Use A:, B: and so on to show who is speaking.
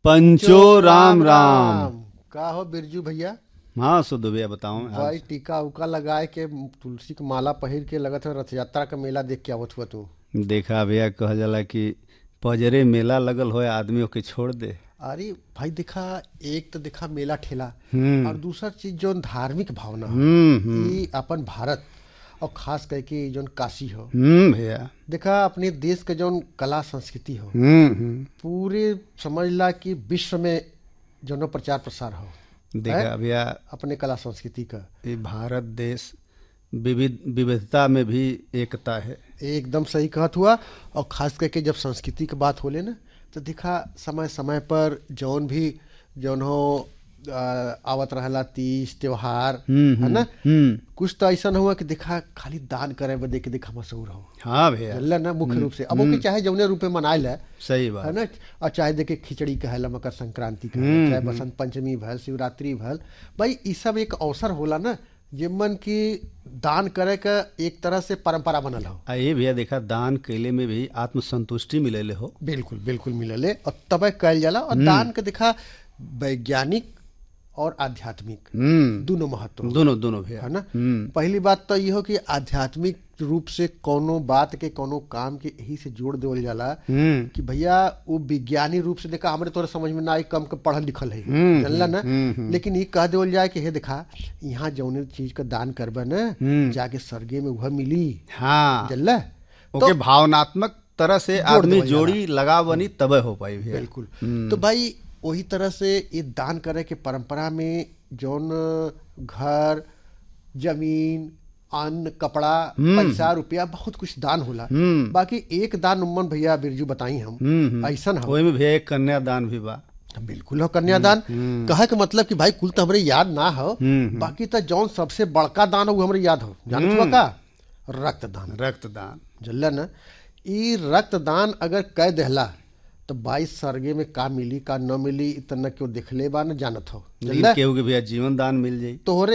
A: पंचो राम राम
B: का हो बिरजू भैया
A: हाँ सुध भैया बताओ
B: भाई टीका उका लगाए के तुलसी के माला पहिर के लगत है रथ यात्रा का मेला देख के आवत हुआ तू
A: देखा भैया कहल जाला कि पजरे मेला लगल हो आदमी ओके छोड़ दे
B: अरे भाई देखा एक तो देखा मेला ठेला
A: हम्म।
B: और दूसरा चीज जो धार्मिक भावना
A: हम्म हम्म,
B: ई अपन भारत और खास करके जो काशी हो
A: हम्म भैया
B: देखा अपने देश के जो कला संस्कृति हो
A: हम्म हम्म
B: पूरे समझ ला कि विश्व में जो प्रचार प्रसार हो
A: देखा भैया
B: अपने कला संस्कृति का
A: ये भारत देश विविध विविधता में भी एकता है
B: एकदम सही कहत हुआ और खास करके जब संस्कृति की बात होले ना तो देखा समय समय पर जौन भी जौन हो आ, आवत रहला तीज त्योहार
A: हम्म,
B: है ना
A: हम्म
B: कुछ तो ऐसा हुआ कि देखा खाली दान करे बदे के देखा मशहूर हो
A: हाँ भैया
B: जानला ना मुख्य रूप से अब ओके चाहे जौने रूप में मनाइल है
A: सही
B: है
A: बात
B: ना और चाहे देखे खिचड़ी कहला मकर संक्रांति कहला चाहे बसंत पंचमी भल शिवरात्रि भल भाई ई सब एक अवसर होला ना जिमन की दान करे का एक तरह से परंपरा बनल हो
A: आ ये भैया देखा दान कैले में भी आत्मसंतुष्टि मिलेले हो
B: बिल्कुल बिल्कुल मिलले और तबे कल जाला और दान के देखा वैज्ञानिक और आध्यात्मिक
A: हम्म
B: दोनों महत्व
A: दोनों दोनों भैया
B: है ना
A: हम्म
B: पहली बात तो ये हो कि आध्यात्मिक रूप से कोनो बात के कोनो काम के यही से जोड़ देवल जाला
A: हम्म
B: कि भैया वो विज्ञानी रूप से देखा हमरे तोरे समझ में ना आई कम के पढ़ल लिखल है
A: हम्म,
B: जानला ना
A: हम्म,
B: लेकिन ये कह देवल जाए कि हे देखा यहाँ जौने चीज का दान करबे ना
A: हम्म।
B: जाके स्वर्गे में वह मिली
A: हाँ
B: जानला
A: ओके भावनात्मक तरह से आदमी
B: देवल
A: जोड़ी लगा बनी तबे हो पाई भैया
B: बिल्कुल तो भाई वही तरह से ये दान करे के परंपरा में जौन घर जमीन अन्न कपड़ा पैसा रुपया बहुत कुछ दान होला
A: हम्म
B: बाकी एक दान उम्मन भैया बिरजू बताई हम
A: हम्म
B: ऐसन हो
A: ओही में भैया एक कन्यादान भी बा
B: बिल्कुल हो कन्यादान कहे के मतलब कि भाई कुल तो हमरे याद ना हो
A: हम्म,
B: बाकी तो जौन सबसे बड़का दान हो वो हमरे याद हो जानत हुआ का रक्तदान
A: रक्तदान
B: जल्ला ना ई रक्तदान अगर कह देहला तो बाईस सरगे में का मिली का न मिली इतना क्यों देखले बा न जानत हो
A: लेकिन केहू के भैया जीवन दान मिल जाई
B: तोहरे